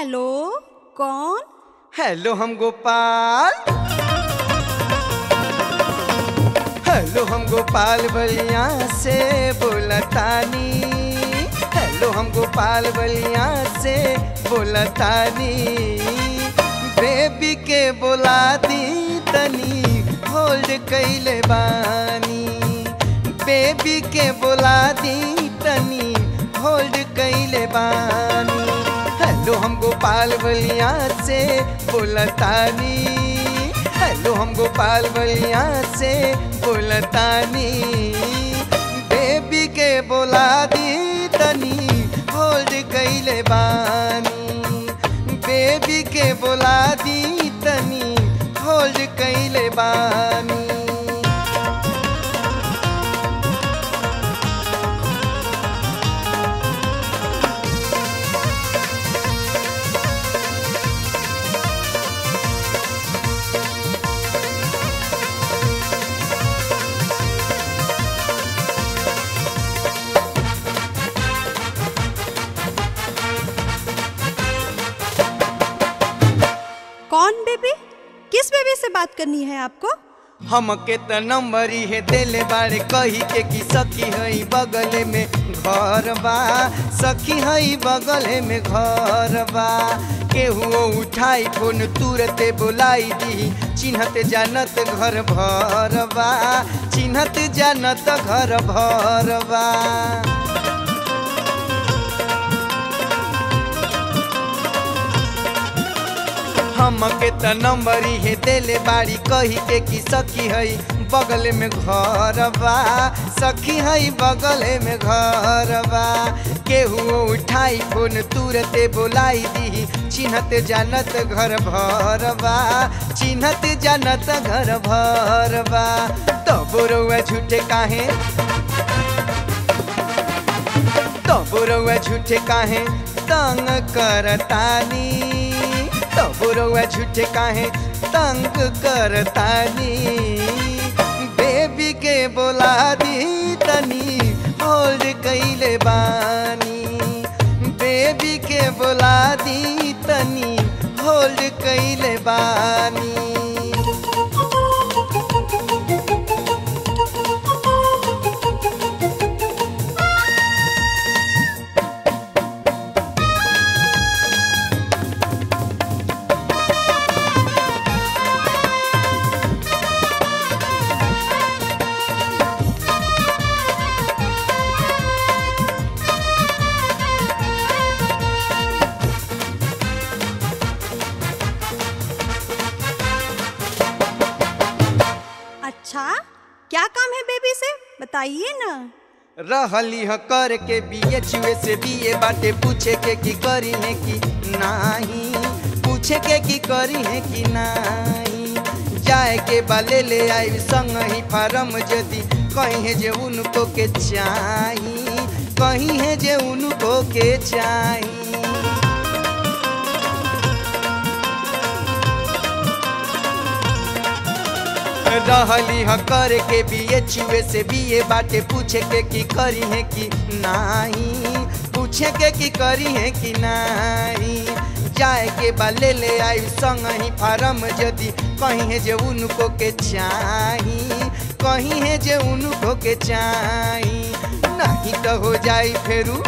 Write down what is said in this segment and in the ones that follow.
hello कौन hello हम Gopal hello हम गोपाल बलिया से बोलतानी हेलो हम गोपाल बलिया से बोलतानी बेबी के बोला दी तनी होल्ड कैले बानी बेबी के बोला दी तनी होल्ड कैले बानी हेलो हम गोपाल बलिया से बोलतानी हेलो हम गोपाल बलिया से बोलतानी बेबी के बोला दी तनी होल्ड कैले बानी बेबी के बोला दी तनी होल्ड कैले बानी कौन बेबी किस बेबी से बात करनी है आपको हमके त नंबर है देले बारे कही के कि सखी हई बगल में घर बा सखी हई बगल में घर बा केहू उठाई फोन तुरते बुलाई दी चिन्हत जानत घर भर बा चिन्हत जानत घर भर बा हमके त नंबर है देले बाड़ी कही के कि सखी हई बगल में घर बा सखी हई बगल में घर बा केहू उठाई फोन तुरते बोलाई दी चिन्हत जानत घर भर बा चिन्हत जानत घर भर बा तब रउआ झूठे काहे तब रउआ झूठे काहे तंग करतानी तब रउआ झूठे काहे तंग करतानी बेबी के बोला दी तनी होल्ड कैले बानी बेबी के बोला दी तनी होल्ड कैले बानी अच्छा क्या काम है बेबी से बताइए ना रहली ह कर के बीए चुए से बीए बाटे पूछे के की करी है कि नाही पूछे के की करी है कि नाही जाए के बाले ले आई संग ही फारम जदी कहीं है जे उनको के चाही कहीं है जे उनको के चाही रहली ह कर के बीए चुए से बीए बाटे पूछे के की करी है कि नाही पूछे के की करी है कि नाही जाए के बा ले ले आई संग ही फारम जदी कहीं है जे उनको के चाही कहीं है जे उनको के चाही नहीं तो हो जाई फेरू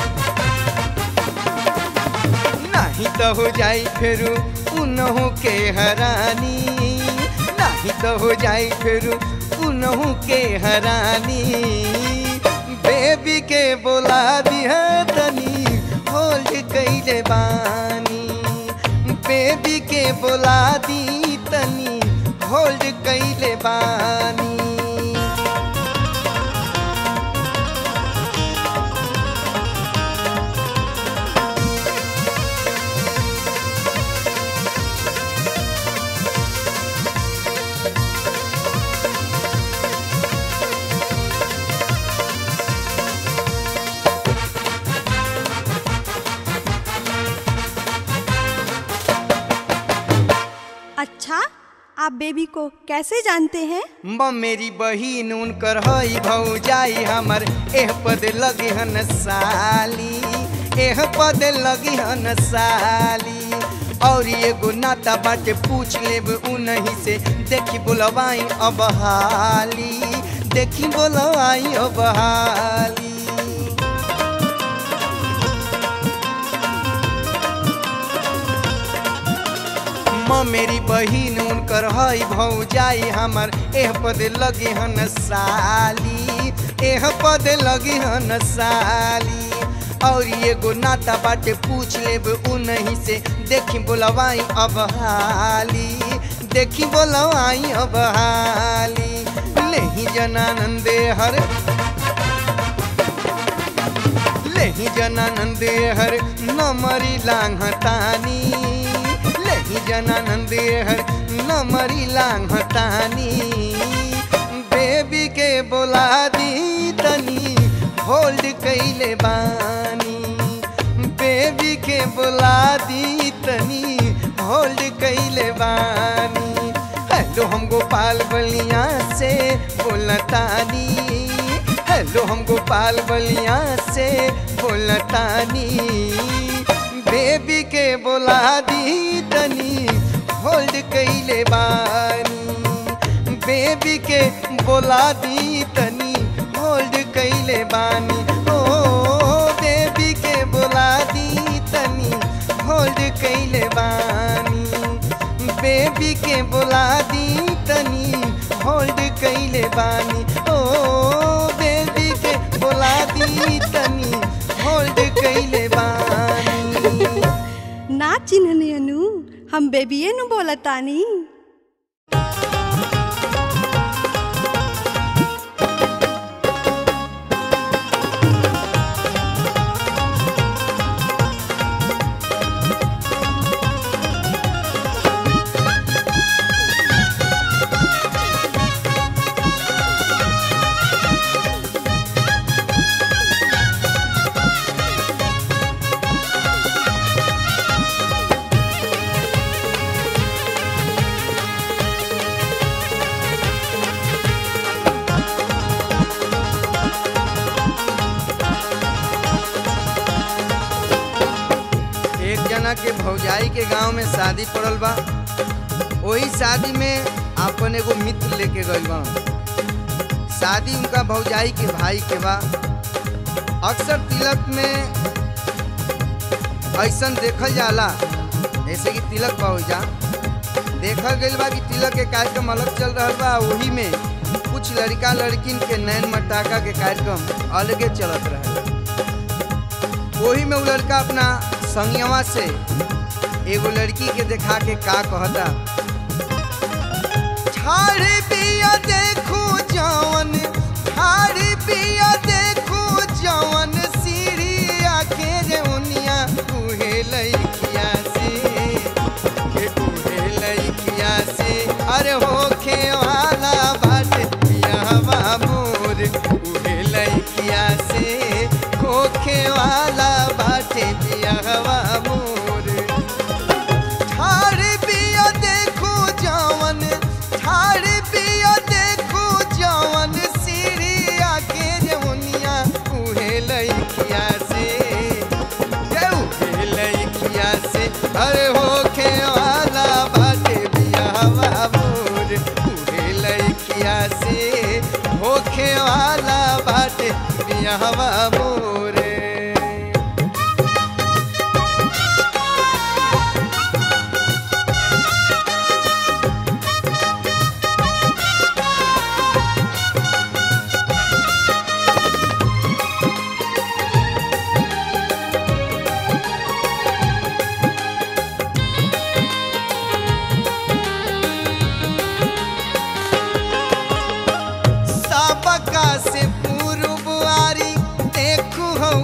नहीं तो हो जाई फेरू उनहु के हरानी नहीं तो हो जाई फिर उनहू के हरानी बेबी के बोला दिया तनी होल्ड कैले बानी बेबी के बोला दी तनी होल्ड कैले बानी अच्छा आप बेबी को कैसे जानते हैं म मेरी बहिन उनकर हई भौजाई हमर एह पद लगे हन साली एह पद लगी हन साली और एगो नाता बाटे पूछ लेब उनही से देखी बोलवाई अब हाली देखी बोलवाई अब हाली म मेरी बहिन उनकर हई भौजाई हमर एह पद लगी हन साली एह पद लगी हन साली और एगो नाता बाटे पूछ लेब उनही से देखी बोलवाई अब हाली देखी बोलवाई अब हाली नहीं जनानंदे हर लेही जनानंद हर नमरी लांघतानी लेही जनानंद हर नमरी लांघतानी बेबी के बोला दी तनी होल्ड कैले बानी बेबी के बोला दी तनी होल्ड कैले बानी हेलो हम गोपाल बलिया से बोलतानी हेलो हम गोपाल बलिया से बोलतानी बेबी के बोला दी तनी होल्ड कैले बानी बेबी के बोला दी तनी होल्ड कैले बानी ओ बेबी के बोला दी तनी होल्ड कैले बानी बेबी के बोला दी तनी होल्ड कैले बानी ओ बेबी के बोला दी तनी होल्ड कैले बानी ना चिन्हने अनु हम बेबिए नु बोलतानी एक जना के भौजाई के गांव में शादी पड़ल बा वही शादी में अपन एगो मित्र लेके गइल बा शादी उनका भौजाई के भाई के बा अक्सर तिलक में ऐसन देखल जाला जैसे कि तिलक बा जा देखल गइल बा कि तिलक के कार्यक्रम अलग चल रहल बा वही में कुछ लड़का लड़किन के नैन मटाका के कार्यक्रम अलगे चलत रहे वही में वो लड़का अपना संगवा से एगो लड़की के देखा के का कहता ठाड़ी पिया देखू जवन ठाड़ी पिया देखू जवन सीढ़िया के रे उनिया उहे लइकिया से के उहे लइकिया से अरे होखे वाला बाटे पियावा मोर उहे लइकिया से होखे वाला बाटे पियावा मोर ठाड़ पिया देखो जवन ठाड़ पिया देखो जवन सीढ़िया के जवनिया उहे लइकिया से ये उहे लइकिया से अरे होखे वाला बाटे बियावा मोर उहे लइकिया से होखे वाला बाटे बियावा मोरे सबका से पूर्व बुआरी देखू हो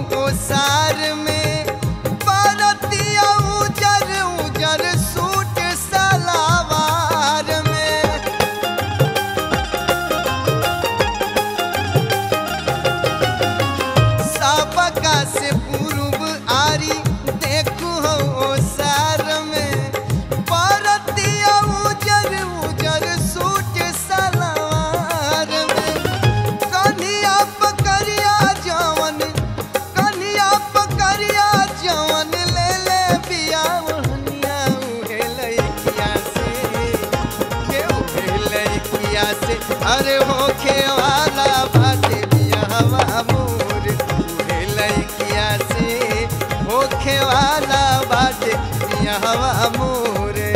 अरे होखे वाला बाटे बियाहवा मोर उहे लइकिया से होखे वाला बाटे बियाहवा मोरे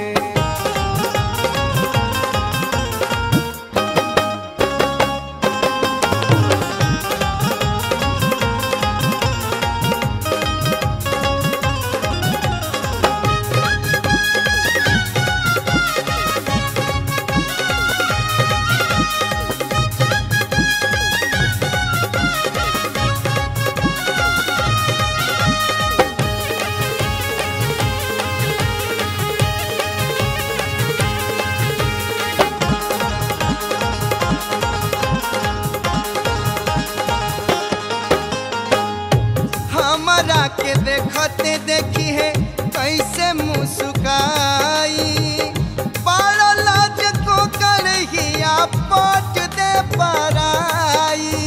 हमरा के देखते देखी है कैसे मुस्काई बड़ा लाज को करहिया पट दे पराई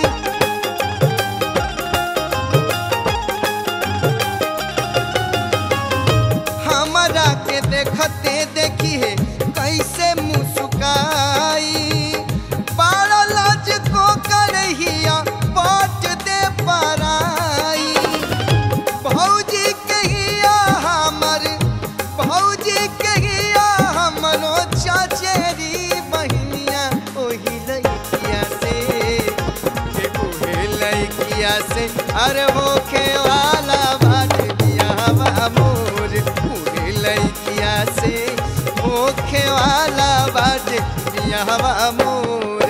हमरा के देखते देखी है कैसे मुस्काई बड़ा लाज को करहिया पट दे पराई भौजी कहिया हमर भौजी कहिया हमरो चचेरी बहिनिया ओही लइकिया से के ओहे लइकिया से अरे होखे वाला बात बियाहवा मोर ओहे लइकिया से होखे वाला बात बियाहवा मोरे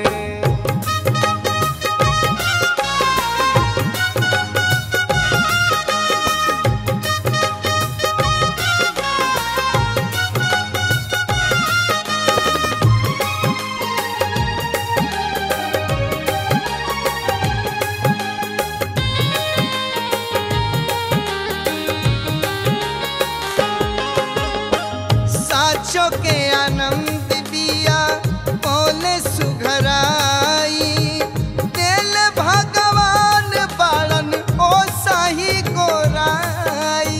साचो के आनंद बिया बोले सुघराई दिल भगवान बालन ओ साही गोराई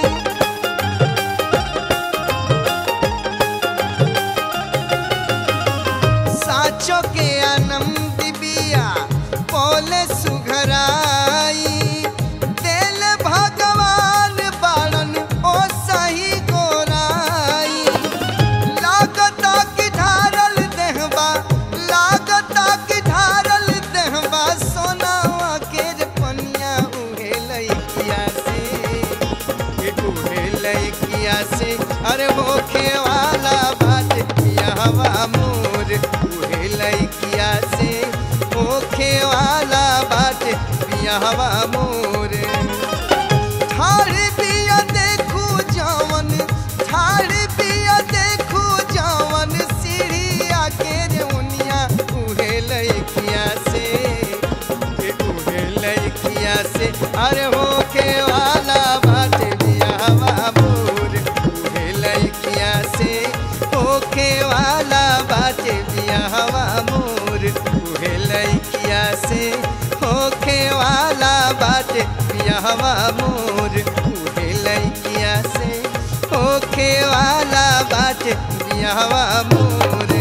साचो के आनंद बिया बोले सुघराई दिल भगवान बालन ओ सही गोराई लागता कि ढारल देहबा लागता कि ढारल देहबा सोनावा के रे पनिया उहे लइकिया से के उहे लइकिया से अरे होखे वाला बात बियाहवा मोर उहे लइकिया से होखे वाला बात बियाहवा मोर ठाड़ बिया देखू जवन ठाड़ बिया देखू जवन सीढ़िया के रे उनिया उहे लइकिया से के उहे लइकिया से अरे होखे वाला बात बियाहवा मोर उहे लइकिया से होखे वाला बात बियाहवा मोर उहे लइकिया से होखे वाला बात बियाहवा मोर उहे लइकिया से होखे वाला बात बियाहवा मोरे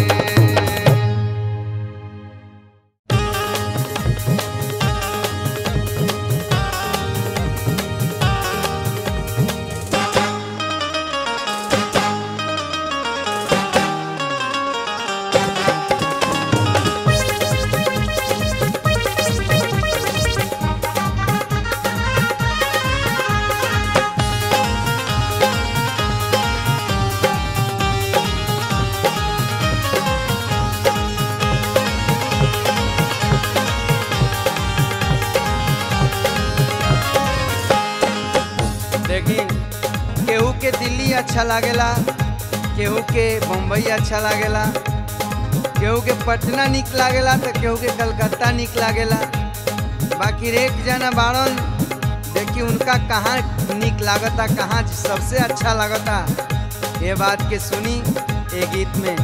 देखी केहू के दिल्ली अच्छा लागेला केहू के बम्बई अच्छा लागेला केहू के पटना निक लागेला तो केहू के कलकत्ता निक लागेला बाकी एक जना बाड़न देखी उनका कहाँ निक लागता कहाँ सबसे अच्छा लागता ये बात के सुनी ये गीत में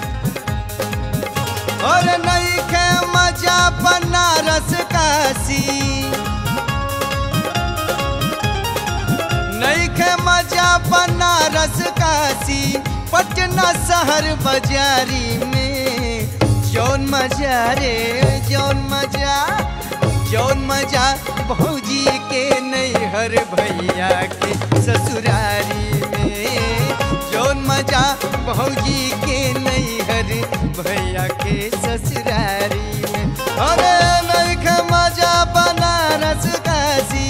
और नहीं खे मजा बनारस काशी नहीं खे मजा बनारस काशी पटना शहर बाजारी में जौन मजा रे जौन मजा जौन मजा भौजी के नैहर भैया के ससुरारी में जौन मजा भौजी के नैहर भैया के ससुरारी में अरे नैखे मजा बनारस काशी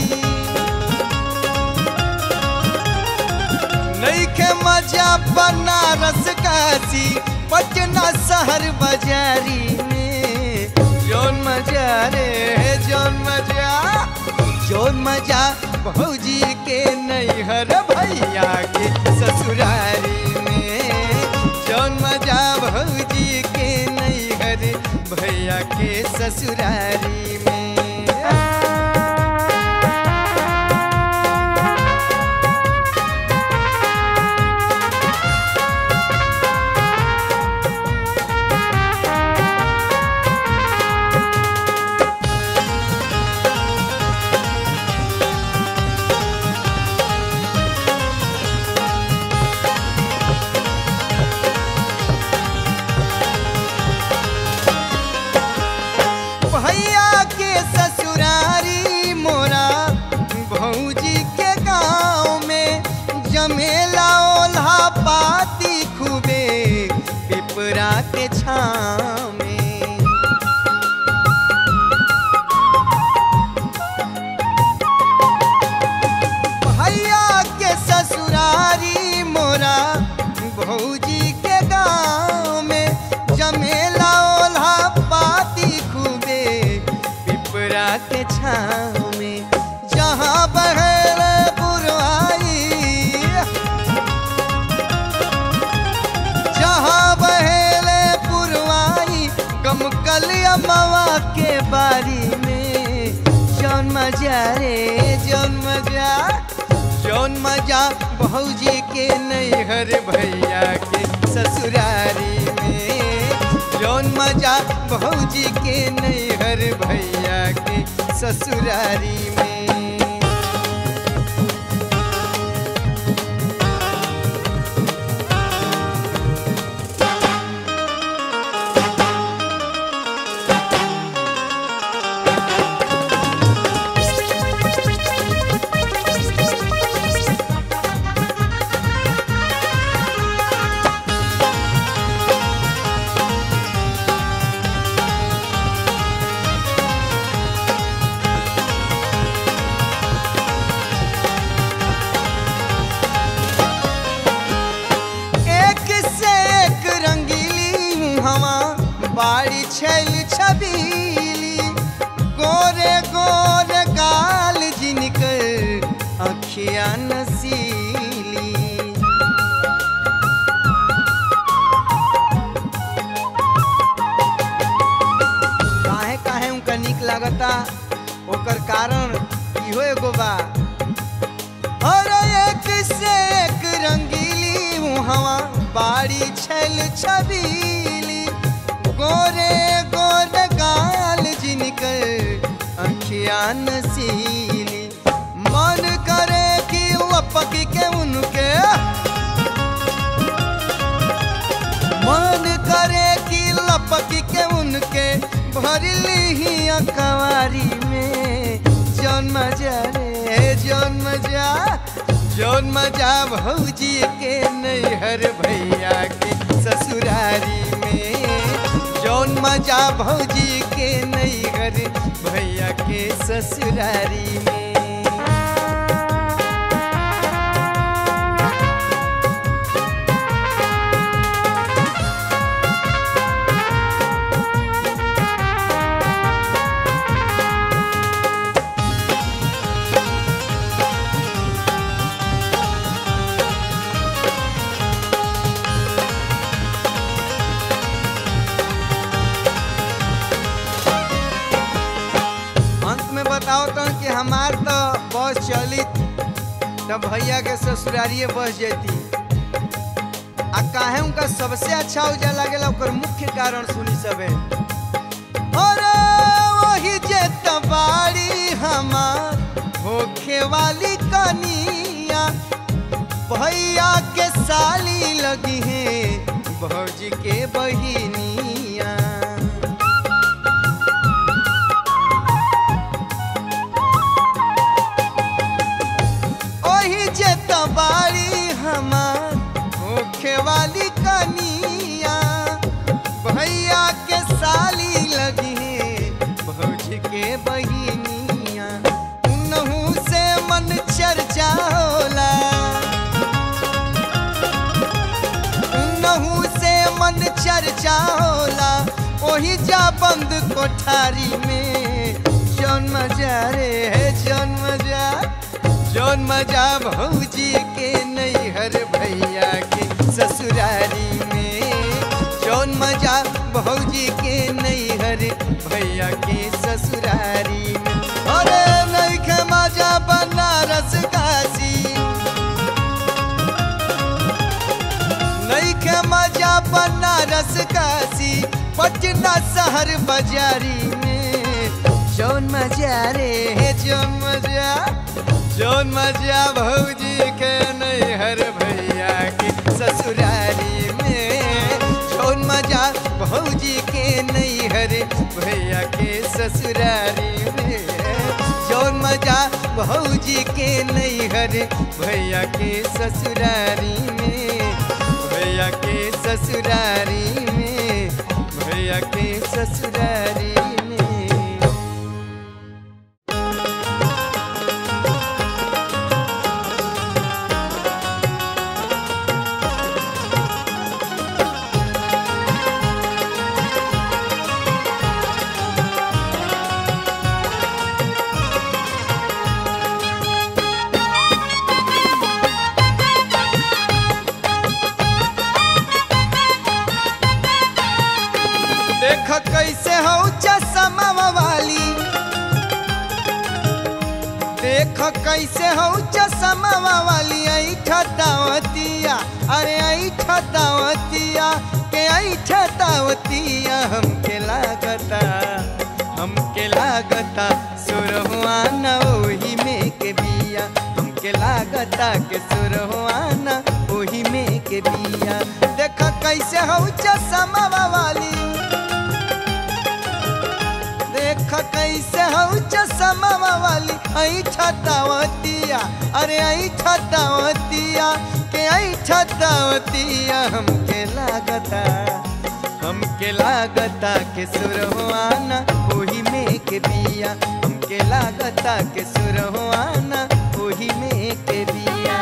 नैखे मजा बनारस काशी पटना शहर बाजारी में जौन मजा रे जौन मजा जौन मजा भौजी के नैहर भैया के ससुरारी में जौन मजा भौजी के नैहर भैया के ससुरारी में भैया के ससुरारी मोरा भौजी के गाँव में जमेला ओल्हा पाती खूबे पिपरा के छाँव में भैया के ससुरारी मोरा भौजी के गाँव में जमेला ओल्हा पाती खूबे पिपरा के छाँव में जहाँ बहर पुरवाई जहाँ बहेले पुरवाई गमकल अमवा के बारी में जौन मजा रे जौन मजा जौन मजा भौजी के नैहर भैया के ससुरारी में जौन मजा भौजी के नैहर भैया के ससुरारी में एक से एक रंगीली मुहवा बाड़ी छैल छबीली गोरे गोरे गाल जिनकर अखिया नसीली काहे काहे उनका निक लागता ओकर कारण इहो एगो बा और एक से एक रंगीली मुहवा बाड़ी छल छबीली गोरे गोरे गाल जिनकर अखिया नसीली मन करे कि लपक के उनके मन करे कि लपक के उनके भरली ही अखबारी में जौन मजा रे जौन मजा जौन मजा भौजी के नैहर भैया के ससुरारी में जौन मजा भौजी के नैहर भैया के ससुरारी में अंत में बताओ तो कि हमार तो बस चली तब भैया के ससुरारिये बस जैती आ काहे उनका सबसे अच्छा उजा लागेला ओकर मुख्य कारण सुनी सबे अरे वही जे तबाड़ी हमार होखे वाली कनिया भैया के साली लगी है भौजी के बहिनिया मजा बंद कोठारी में जौन मजा रे है जौन मजा जौन मजा भौजी के नैहर भैया के ससुरारी में जौन मजा भौजी के नैहर भैया के ससुरारी में अरे नैखे मजा बनारस काशी नैखे मजा बनारस काशी पटना शहर बाजारी में जौन मजा रे है जौन मजा जौन मजा भौजी के नैहर भैया के ससुरारी में जौन मजा भौजी के नैहर भैया के ससुरारी में जौन मजा भौजी के नैहर भैया के ससुरारी में भैया के ससुरारी में भैया के ससुरारी में देख कैसे हो चश्मा वाली देख कैसे हो चश्मा वाली ऐठा दावतिया अरे ऐठा दावतिया के ऐठा दावतिया हमके लागता हमके लागता सुरहुआना ओही में के बिया हमके लागता के सुरहुआना ओही में के बिया देख कैसे हो चश्मा वाली देख कैसे हो चश्मा वाली ऐठा दावतिया अरे ऐठा दावतिया के ऐठा दावतिया हमके लागता हमके लागता के सुरहुआना ओही में के बिया हमके लागता के सुरहुआना ओही में के बिया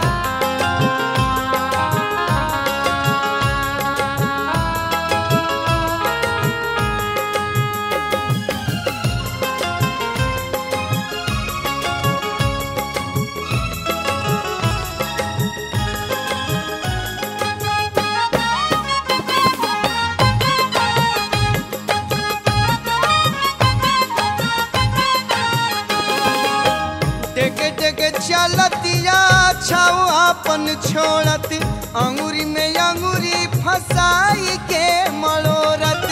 टेके टेके चलतिया छाव अपन छोड़त अंगूरी में अंगूरी फसाई के मड़ोरत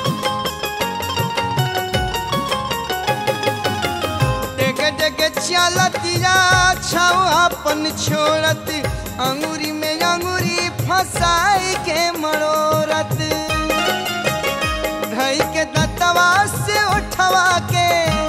टेके टेके चलतिया छाव अपन छोड़त अंगूरी में अंगूरी फसाई के मड़ोरत धई के दतवा से उठवा के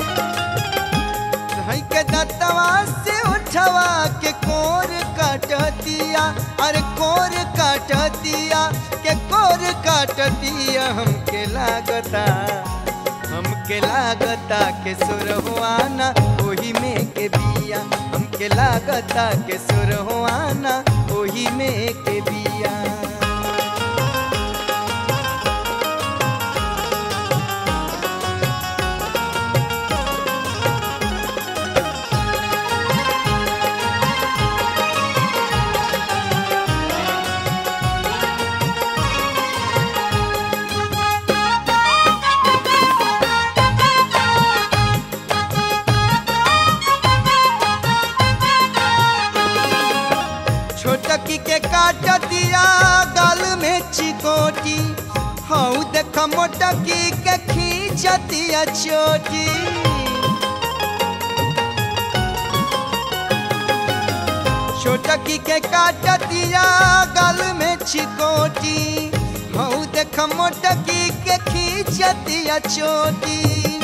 धई के दतवा से उठवा के कोर काट दिया अरे कोर काट दिया के कोर काट दिया हमके लागता हमके लागता के सुरहुआना ओही में के बिया हमके लागता के सुरहुआना ओही में के बिया छोटकी के काट दिया गल में चिकोटी हऊ देख मोटकी के खींच दिया चोटी छोटकी के काट दिया गल में चिकोटी हऊ देख मोटकी के खींच दिया चोटी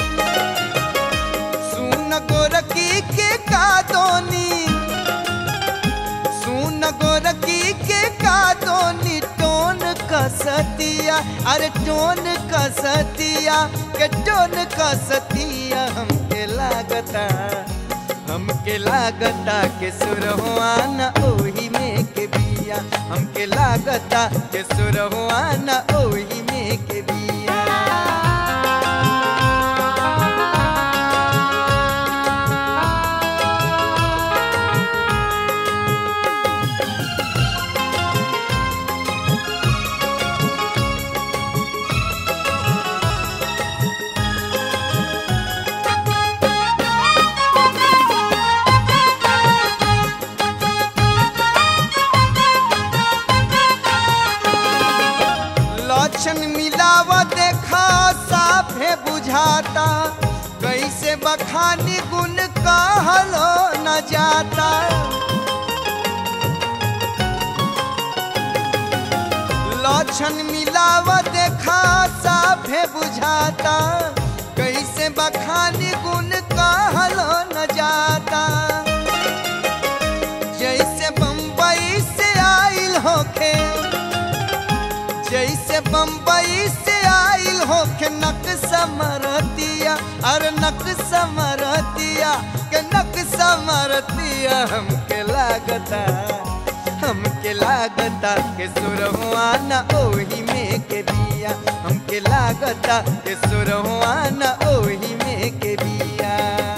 सुन गोरकी के कादोनी सुन गोरकी के कादोनी टोन कसतिया अरे टोन कसतिया के टोन कसतिया हमके लागता हमके लागता के सुरहुआना ओही में के बिया हमके लागता के सुरहुआना ओही में के बिया गुण कहलो न जाता लक्षण मिलाव देखा साफे बुझाता कैसे बखानी गुण कहलो न जाता जैसे बम्बई से आइल होखे जैसे बम्बई से आइल होखे नक समरतिया अरे नक समरतिया के नक समरतिया हमके लागता हमके लागता के सुरहुआ न ओही में के बिया हमके लागता के सुरहुआ न ओही में के बिया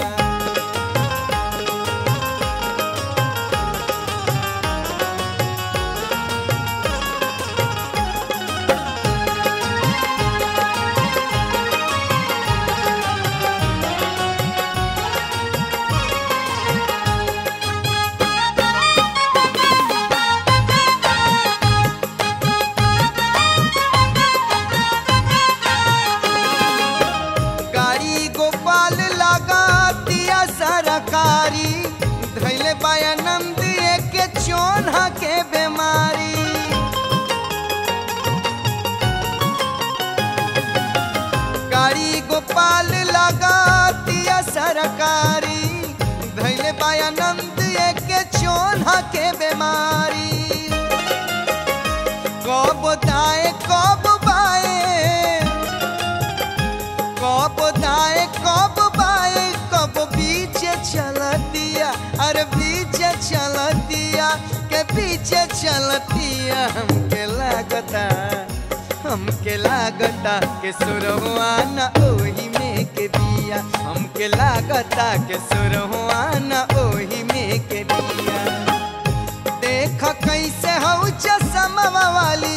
गाड़ी गोपाल लगा दिया सरकारी धैले बायानंद के चोना के बीमारी गाड़ी गोपाल लगा दिया सरकारी धैले बायानंद के चोना के बीमारी कब दाए कब बाए कब दाए कब बाए कब पीछे चलतिया अरे पीछे चलतिया के पीछे चलतिया हमके लागता हमके लागता के सुरहुआ न ओही में के बिया हमके लागता के सुरहुआ न ओही में के बिया देख कैसे हऊ चसमवा वाली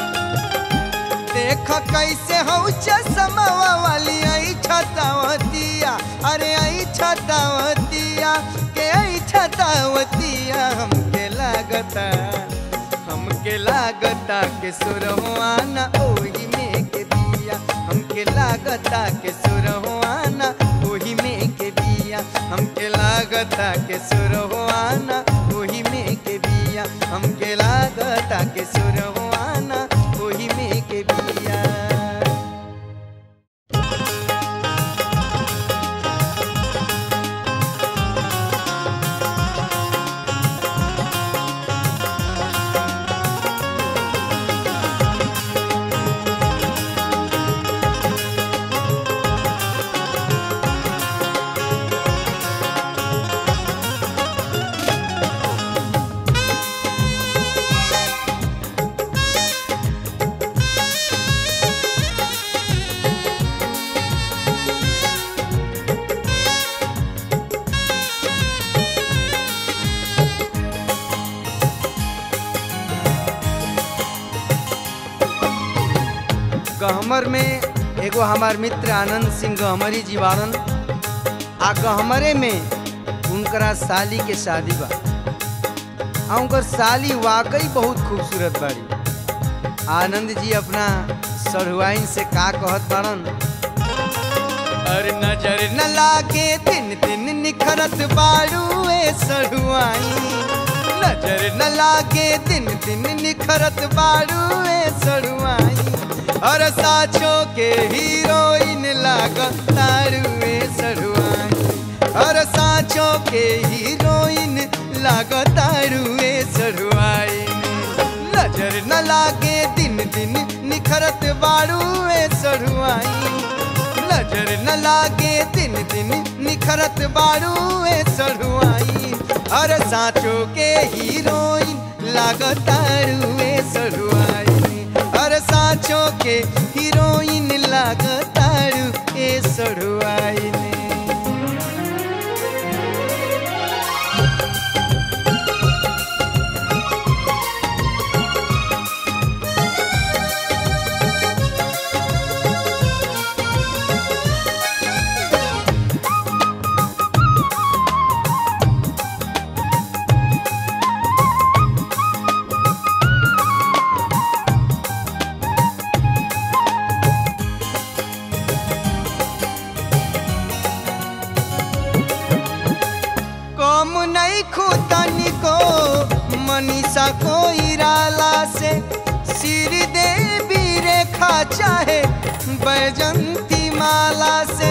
देख कैसे हऊ चसमवा वाली आई छतावतिया अरे आई छतावतिया के आई छतावतिया हमके लागता हमके लागता के सुरहुआ न ओही में के बिया हमके लागता के सुरहुआ न ओही में के बिया हमके लागता के सुरहुआ न ओही में के बिया हमके लागता के सुरहुआ न ओही में के बिया गहमर में एगो हमार मित्र आनंद सिंह गहमरी जीवानन आ गहमरे में उनकरा साली के शादी बा आ उनकर साली वाकई बहुत खूबसूरत बाड़ी आनंद जी अपना सढ़ुआइन से का कहत बाड़न अरे नजर न लागे दिन दिन निखरत बाड़ू ए सढ़ुआइन नजर न लागे दिन दिन निखरत बाड़ू ए सड़ुआई और साचो के हीरोइन लागत तारुए सड़ुआई और साचो के हीरोइन लागत तारुए सड़ुआई नजर न लागे दिन दिन निखरत बाड़ू ए सड़ुआई नजर न लागे दिन दिन निखरत बाड़ू ए सड़ुआई अरे साचो के हीरोइन लागतारू ए सड़ुआई अरे साचो के हीरोइन लागतारू ए सड़ुआई ने नहीं खुतनी को मनीषा को इराला से श्री देवी रेखा चाहे बैजंती माला से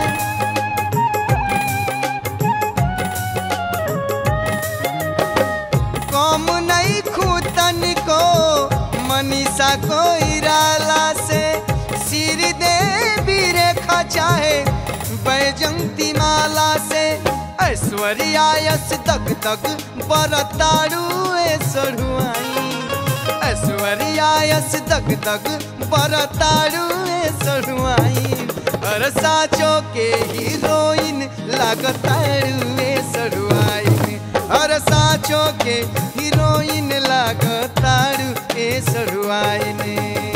कम नहीं खुतन को मनीषा को इराला से सिर देवी रेखा चाहे बैजंती माला से ऐश्वर्यायस दग दग बरतारू सरुआई ऐश्वर्यायस दग दग बरतारू सरुआई अर साचो के हीरोइन लागतारू सरुआई हर साचो के हीरोइन लागतारू ए सरुआइने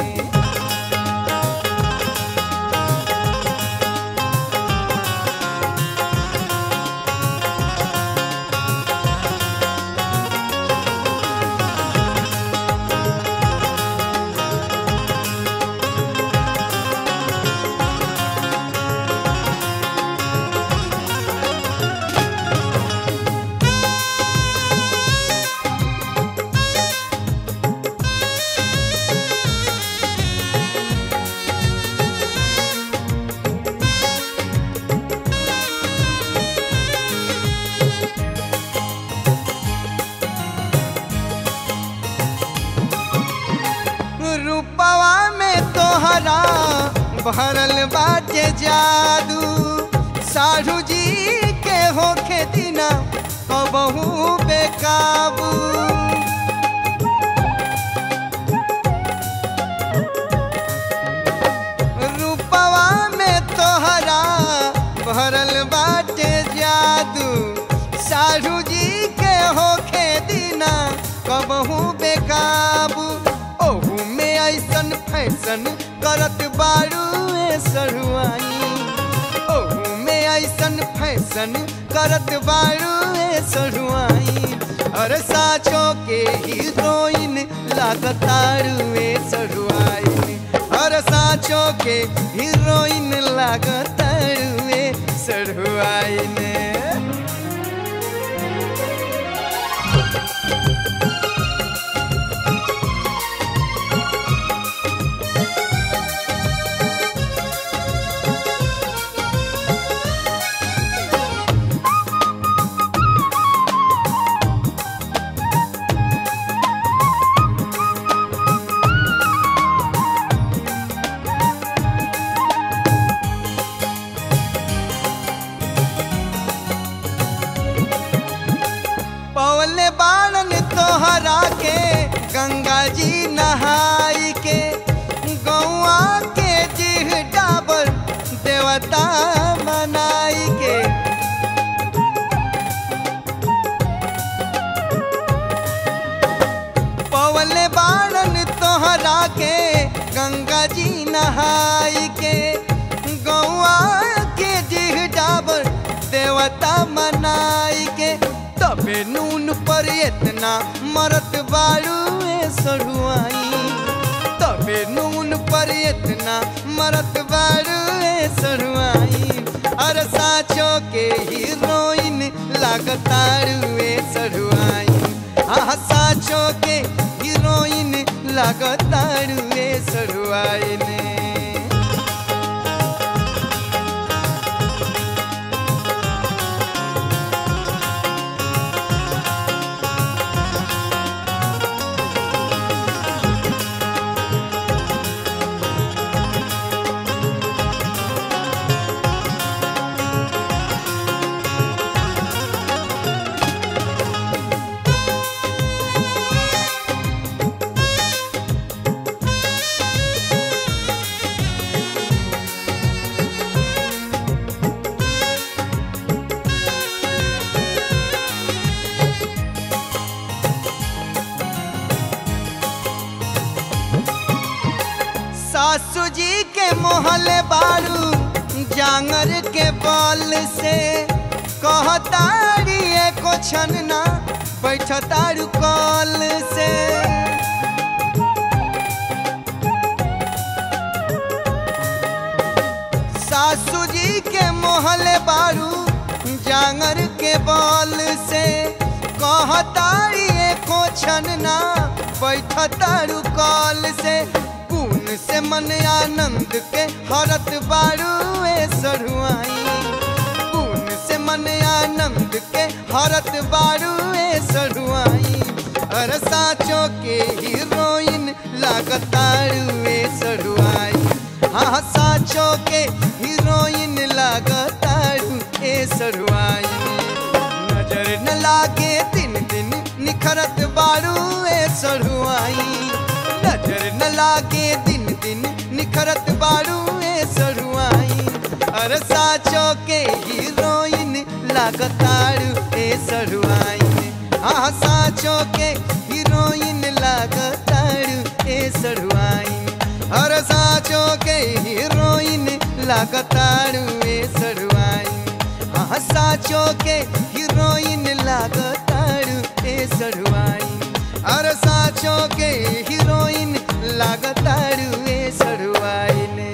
रूपवा में तोहरा भरल बाटे जादू साढ़ू जी के होखे दिना कबहू बेकाबू रूपवा में तोहरा भरल बाटे जादू साढ़ू जी के होखे दिना कबहू बेकाबू ओहू में ऐसन फैशन करत बारू ए सरुआई ओहू में ऐसन फैशन करत बारू ए सरुआई अरे साचो के हीरोइन लागतारू ए सरुआई अरे साचो के हीरोइन लागतारू ए सरुआई ने पवले बाणन तोहरा के गंगा जी नहाई के गौआ के जिह डाबर देवता मनाई के पवले बाणन तोहरा के गंगा जी नहाई के गौआ के जिह डाबर देवता मनाई के तबे नून पर इतना मरत बारू ए सरुआई तबे नून पर इतना मरत बारू ए सरुआई अरे साचो के हीरोइन लागतारू ए सरुआई आह साचो के हीरोइन लागतारू ए सरुआई ने सासू जी के मोहले बारू जांगर के बल से कहतारी एको छनना बैठतारू कल से सासू जी के मोहले बारू टांगर के बॉल से कहतारी एको छनना बैठतारू कॉल से पून से मन आनंद के हरत बारू ए सरुआई पून से मन आनंद के हरत बारू ए सरुआई अरे साचो के हीरोइन लागतारू ए सरुआई हाँ साचो के हीरोइन लागतारू ए सरुआई नजर न लागे दिन दिन निखरत बारू ए सरुआई नजर न लागे दिन दिन निखरत बारू ए सरुआई अरे साचो के हीरोइन लागतारू ए सरुआई हाँ साचो के हीरोइन लागतारू ए सरुआई अरे साचो के हीरोइन लागतारू ए सरुआई हाँ साचो के हीरोइन लागतारू ए सरुआई अरे साचो के हीरोइन लागतारू ए सरुआई ने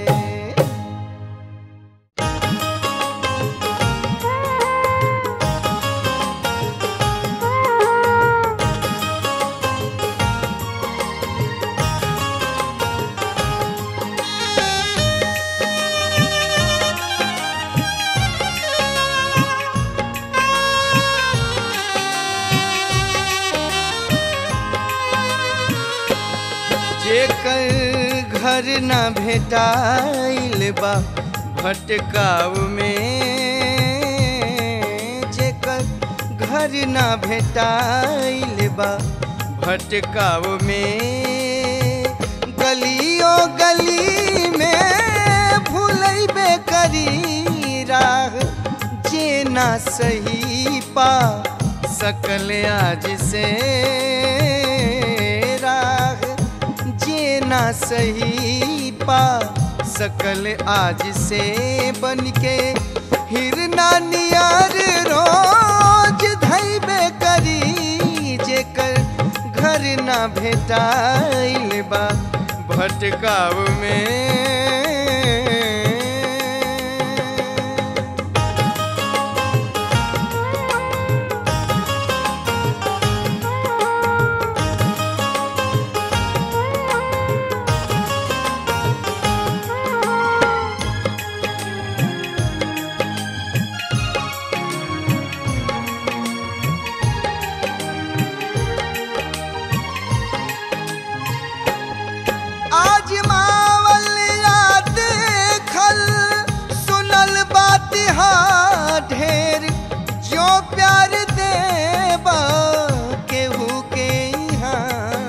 जेकर घर न भेटाइल बा भटकाव में जेकर घर न भेटाइल बा भटकाव में गलियों गली में भूलैबे करी राह जे ना सही पा सकल आज से राह जे ना सही पा सकल आज से बन के हिरना नियर रोज धैबे करी जेकर घर ना भेटाइल बा भटकाव में आज मावल याद खल सुनल बात हा ढेर जो प्यार देबा केहू के यहाँ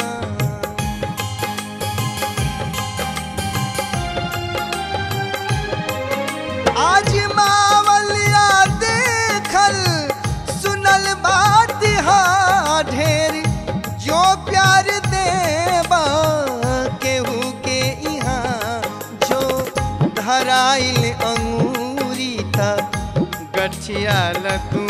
आज मावल याद खल सुनल बात हा ढेर जो प्यार देबा केहू के यहाँ जो धराइल अंगूरी था गठियाल तू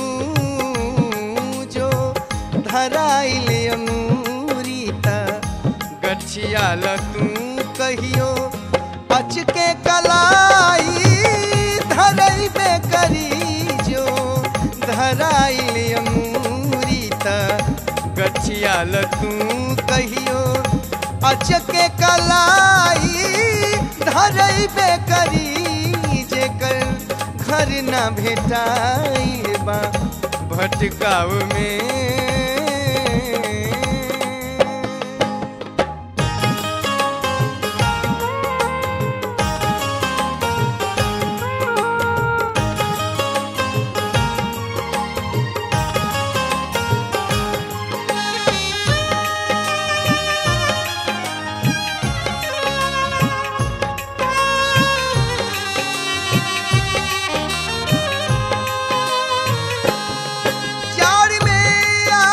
जो धराइल अंगूरी था गठियाल तू कहियो अचके कलाई धरैबे करी जो धराइल अंगूरी त गठियाल तू कहियो अचके कलाई धरैबे करी जेकर घर न भेटाइल बा भटकाव में जाड़ में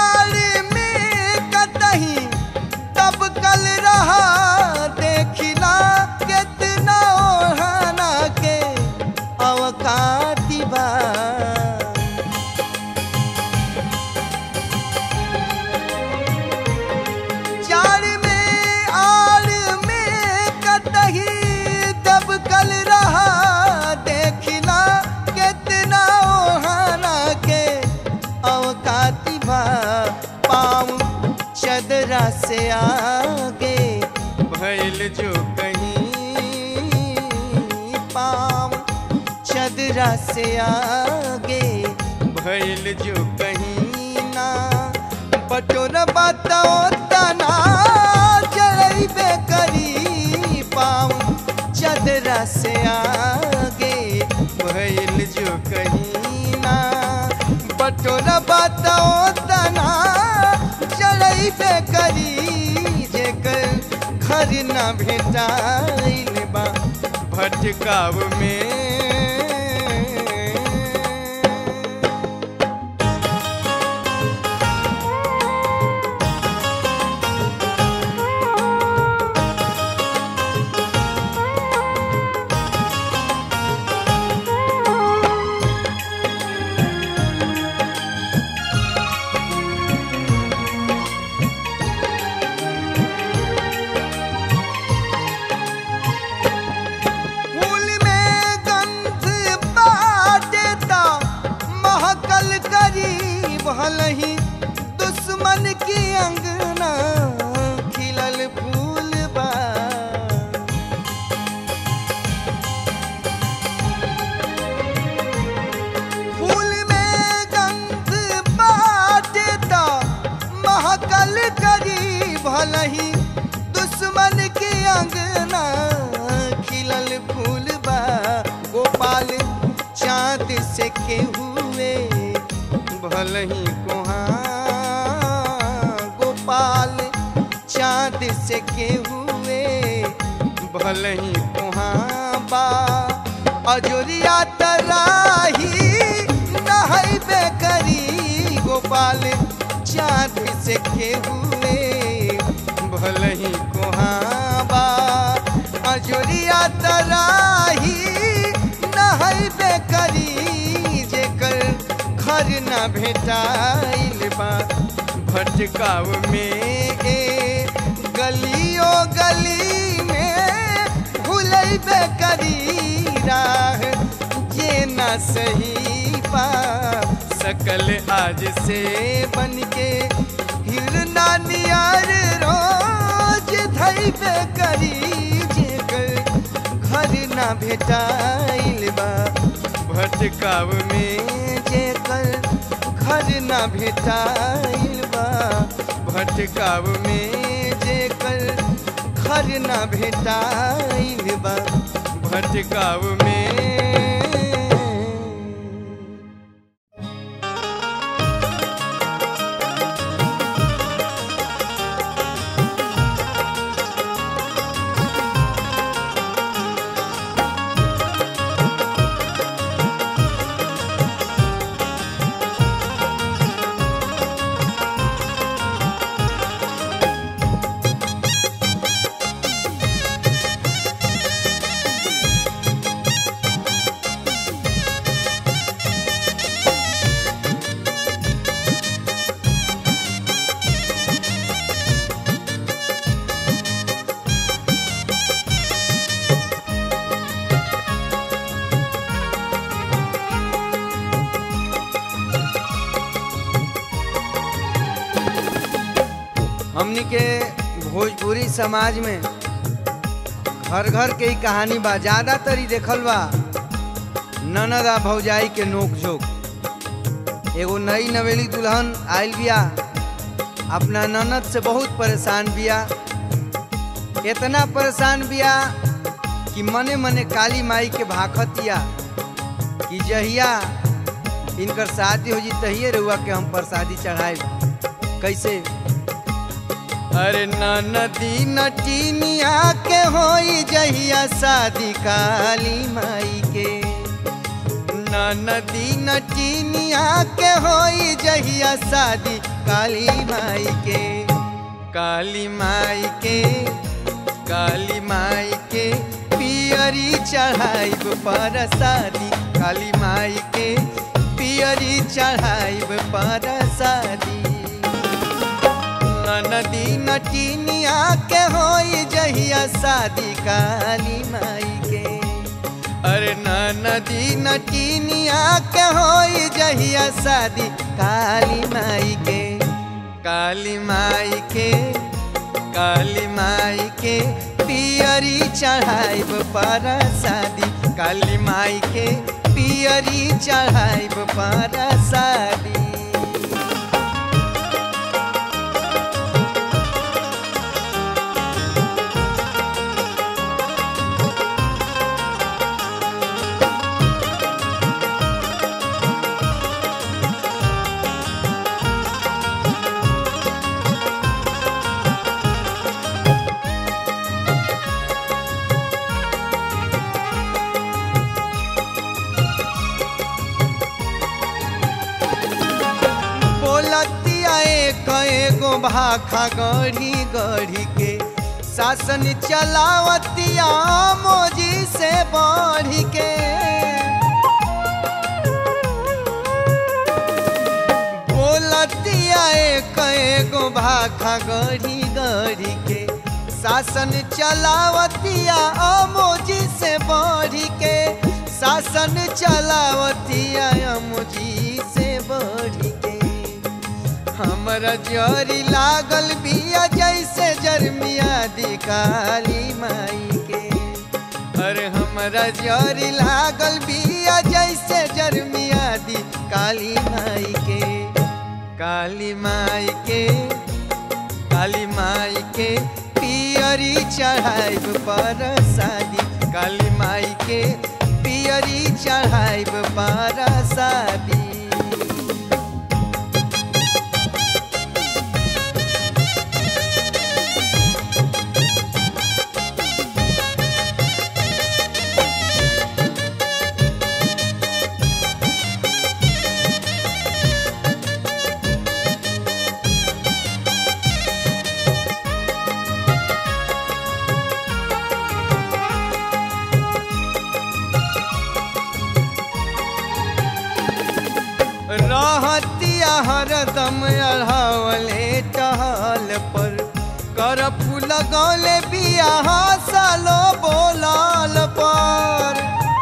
से आगे भैल जो कहीं पाम चदरा से आगे भैल जो कहीं ना बटोर बताओ तना जड़बे करी पाम चदरा से आगे भैल जो कहीं ना बटोर बताओ तना जड़बे करी जेकर घर न भेटाइल बा भटकाव में फूल में गंध बाटे ता महकल करीब हलही दुश्मन की अंगना खिलल फूल बा फूल में गंध बाटे ता महकल करीब हलही दुश्मन की अंगना खिलल फूल बा गोपाल चाँद से के हुए भलही कोहाँ गोपाल चाँद से के हुए भलही कोहाँ बा अजोरिया तराही नहैबे करी गोपाल चाँद से के हुए भलही कोहाँ बा अजोरिया तराही नहैबे करी जेकर घर न भेटाइल बा भटकाव में ए गलियो गली में भूलैबे करी राह जे न सही पा सकल आज से बन के हिरना नियर रोज धैबे करी जेकर घर ना भेटाइल बा भटकाव में जेकर घर ना भेटाइल बा भटकाव में जेकर घर ना भेटाइल बा भटकाव में हमनी के भोजपुरी समाज में घर घर के ही कहानी बा ज्यादातर ही देखल बा ननद आ भौजाई के नोक झोंक एगो नई नवेली दुल्हन आयल बिया अपना ननद से बहुत परेशान बिया इतना परेशान बिया कि मने मने काली माई के भाखतिया कि जहिया इनकर शादी हो जी तहिए रहुआ के हम प्रसादी चढ़ाए कैसे अरे नदी नटीनिया के होई जहिया शादी काली माई के नदी नटीनिया के होई जहिया शादी काली माई के काली माई के काली माई के पियरी चढ़ाइब पर शादी काली माई के पियरी चढ़ाइब पर शादी नदी नटीनिया के होई जहिया शादी काली माई के अरे नदी नटीनिया के होई जहिया शादी काली माई के काली माई के काली माई के पियरी चढ़ाइब पर शादी काली माई के पियरी चढ़ाइब पर शादी बोलतिया एक एगो भाखा गढ़ी गढ़ी के शासन चलावतिया मोजी से बढ़ी के बोलतिया एक एगो भाखा गढ़ी गढ़ी के शासन चलावतिया अमोजी से बढ़ी के शासन चलावतिया अमोजी से बढ़ी के हमरा जरी लागल बिया जैसे जरमिया दी काली माई के अरे हमरा जरी लागल बिया जैसे जरमिया दी काली माई के काली माई के काली माई के पियरी चढ़ाइब पर शादी काली माई के पियरी चढ़ाइब पर शादी रहतिया हरदम अढ़ावले टहल पर कर फूल गौले बिया सालो बोलाल पर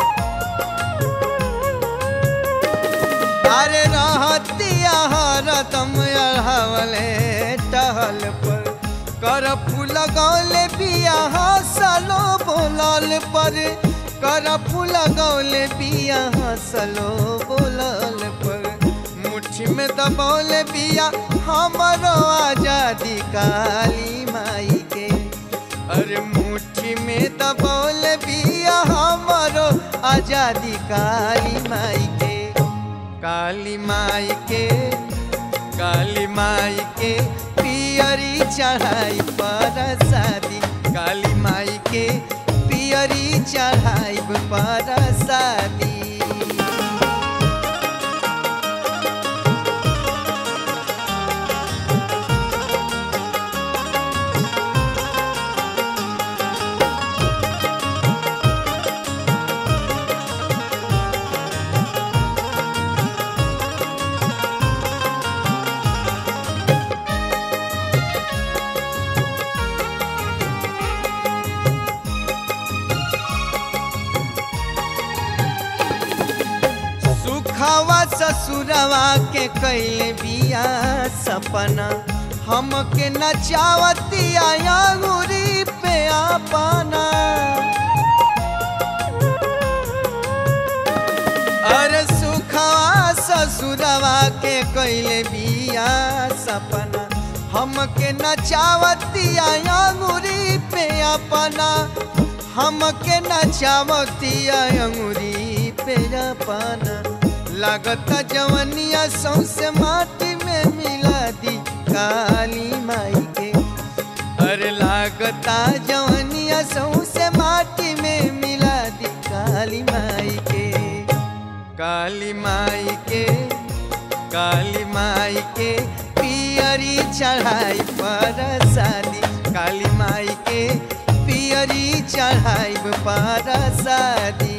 अरे रहतिया हरदम अढ़ावले टहल पर कर फूल गौले बिया सालो बोलाल पर कर फूल गौले बिया हसलो बोलल पर मुट्ठी में दबौले बिया हमरो आजादी काली माई के अरे मुट्ठी में दबौले बिया हमरो आजादी काली माई के काली माई के काली माई के पियरी चढ़ाई पर शादी काली माई के पियरी चढ़ाइब पर शादी सुखवा ससुरवा के कैले बिया सपना हमके नचावतिया अंगूरी पे आपना अरे सुखवा ससुरवा के कैले बिया सपना हमके नचावतिया अंगूरी पे अपना हमके नचावतिया अंगूरी पे अपना लागता जवनिया सौसे माटी में मिला दी काली माई के अरे लागता जवनिया सौसे माटी में मिला दी काली माई के काली माई के काली माई के पियरी चढ़ाई पर शादी काली माई के पियरी चढ़ाई पर शादी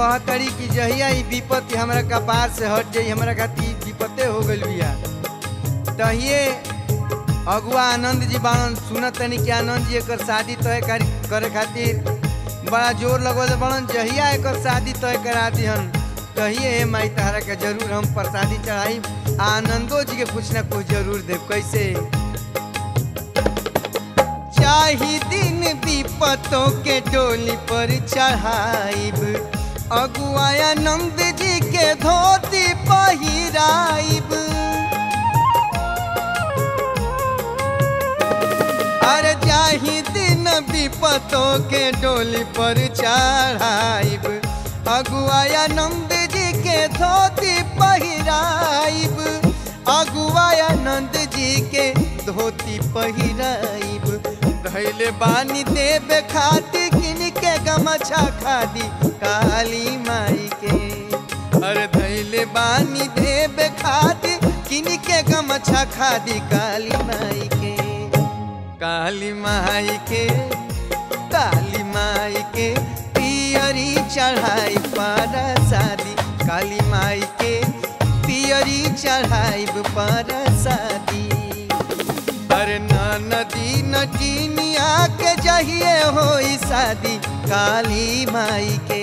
कहतड़ी कि जहिया ई विपत्ति हमरा कपार से हट जाई हमरा खातिर विपत्ते हो गइल बिया तहिए अगुआ आनंद जी बाणन सुनत तनी कि आनंद जी एकर शादी तय कर- करे खातिर बड़ा जोर लगल बड़न जहिया एकर शादी तय करा दिहन तहिए हे माई तहरा के जरूर हम प्रसादी चढ़ाई आ आनंदो जी के कुछ ना कुछ जरूर देव कैसे चाही दिन विपतों के डोली पर चढ़ाइब अगुआया नंद जी के धोती पहिराइब अरे जाही दिन विपतों के डोली पर चढ़ाइब अगुआया नंद जी के धोती पहिराइब अगुआया नंद जी के धोती पहिराइब धैले बानी देवे खाती किन के गमछा खादी काली माई के अरे धैले बानी देवे खाती किन के गमछा खादी काली माई के काली माई के काली माई के पियरी चढ़ाई पर शादी काली माई के पियरी चढ़ाई पर शादी अरे नदी नटीनिया के जहिए होई शादी काली माई के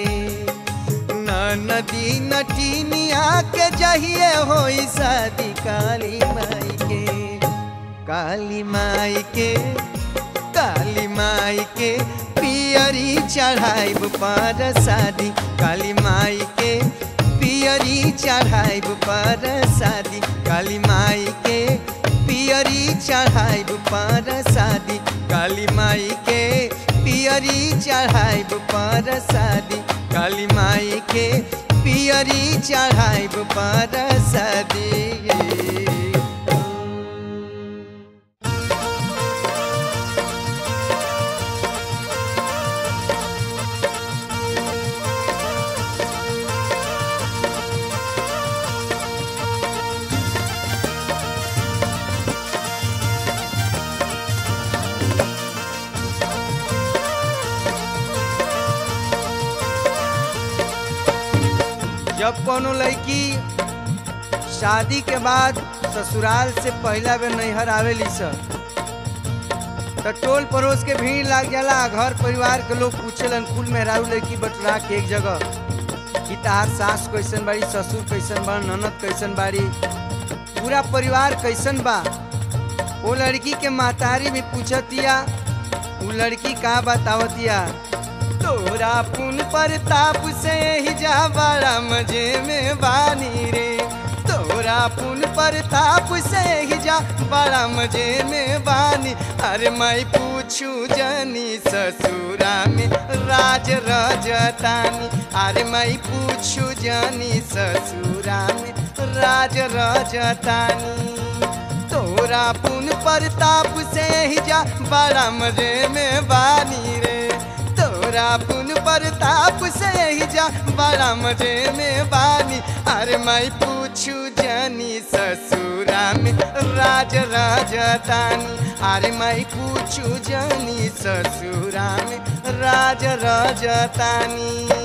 नदी नटीनिया के जहिए होई शादी काली माई के काली माई के काली माई के पियरी चढ़ाइब पर शादी काली माई के पियरी चढ़ाइब पर शादी काली माई के पियरी चढ़ाइब पर शादी काली माई के पियरी चढ़ाइब पर शादी काली माई के पियरी चढ़ाइब पर शादी जब कोनो लड़की शादी के बाद ससुराल से पहला बेर नैहर आवेली सब तो टोल पड़ोस के भीड़ लाग जाला घर परिवार के लोग पूछेलन कुल मेहरारू लड़की बटुरा के एक जगह कि तार सास कैसन बाड़ी ससुर कैसन बा ननद कैसन बाड़ी पूरा परिवार कैसन बा वो लड़की के महतारी भी पूछतिया वो लड़की का बतावतिया तोरा पुन प्रताप से ही जा बड़ा मजे में बानी रे तोरा पुन प्रताप से ही जा बड़ा मजे में बानी अरे मैं पूछू जनी ससुरा में राज रजतानी अरे मैं पूछू जनी ससुरा में राज रजतानी तोरा पुन प्रताप से ही जा बड़ा मजे में बानी रे तोरा पुन प्रताप से ही जा बड़ा मजे में बानी अरे मैं पूछू जनी ससुरा में राज राजतानी अरे मैं पूछू जनी ससुरा में राज राजतानी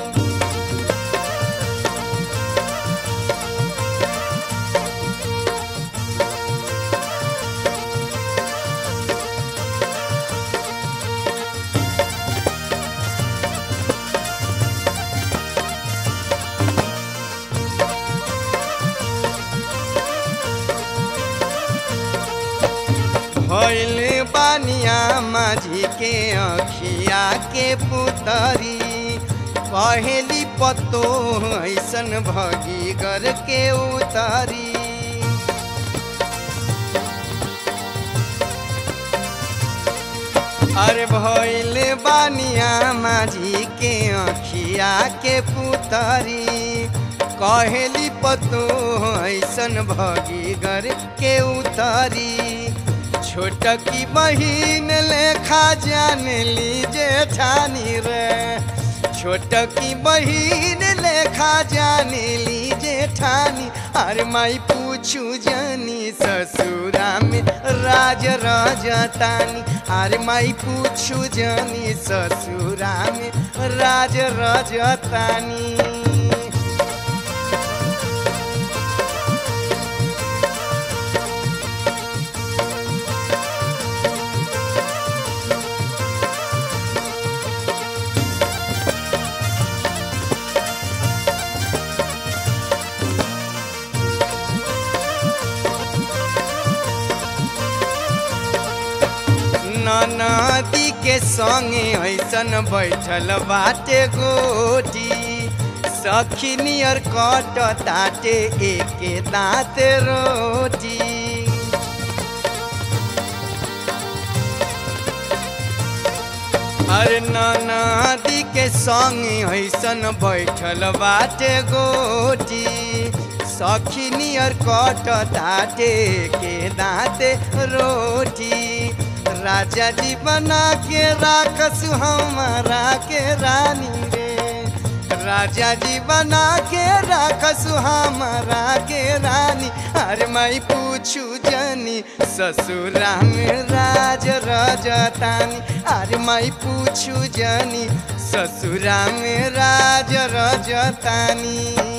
भैले बानिया माझी के अखिया के पुतरी पहली पत्तो ऐसन भगी गर के उतरी अरे भैले बानिया माझी के अखिया के पुतरी कहेली पतो ऐसन भगी गर के उतरी छोटकी बहिन लेखा जान ली जेठानी रे छोटकी बहिन लेखा जान ली जेठानी ठानी अरे माई पूछू जनी ससुरा में राज रजतानी अरे माई पूछू जनी ससुरा में राज रजतानी नदी के संगे ऐसन बैठल बाटे गोटी सखी नियर कट ताटे एके दाँत रोटी अरे नदी के संगे ऐसन बैठल बाटे गोटी सखी नियर कट ताटे के दाँते रोटी राजा जी बना के राखस हमारा के रानी रे राजा जी बना के राखस हमारा के रानी अरे मैं पूछू जनी ससुरा में राज रजतानी अरे मैं पूछू जनी ससुरा में राज रजतानी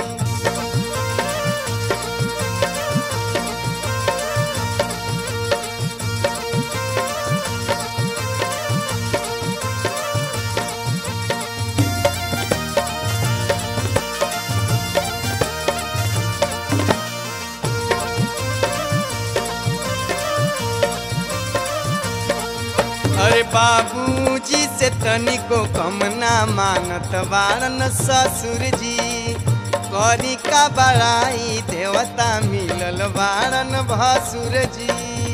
अरे बाबूजी से तनिको कम ना मानत वारन ससुर जी करी का बड़ाई देवता मिलल वारन भसुर जी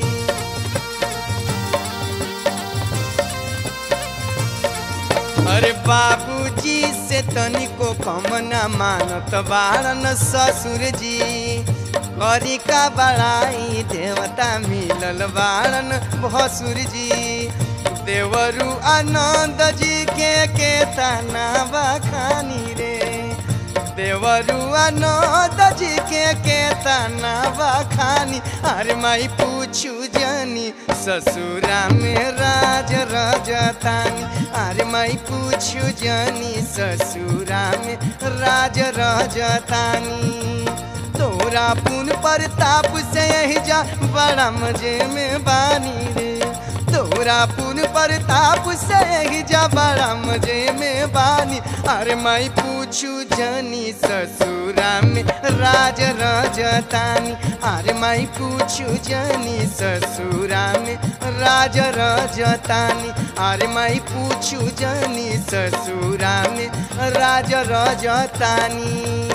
अरे बाबूजी से तनिको कम ना मानत वारन ससुर जी करी का बड़ाई देवता मिलल वारन भसुर जी देवरु आनंद जी के के तना बखानी रे देवरु आनंद जी के के तना बखानी अरे माई पूछू जनी ससुरा में राज रजतानी अरे माई पूछू जनी ससुरा में राज रजतानी तोरा पुन प्रताप से यही जा बड़ा मजे में बानी रे तोरा पुन प्रताप से यही जा बड़ा मजे में बानी अरे मैं पूछू जनी ससुरा में राज रजतानी अरे मैं पूछू जनी ससुरा में राज रजतानी अरे मैं पूछू जनी ससुरा में राज रजतानी